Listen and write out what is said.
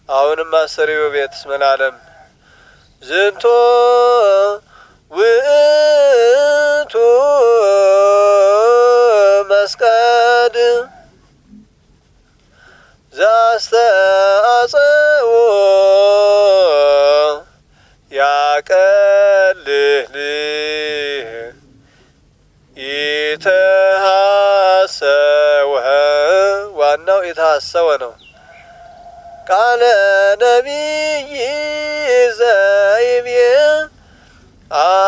አሁንም አሰሪው ቤት ስመላለም ዝንቶ ውእቱ መስቀድ ዛስተአጽዎ ያቀልልህ ኢተሐሰወ ዋናው የተሐሰወ ነው። ቃለ ነቢይ ዘይቤ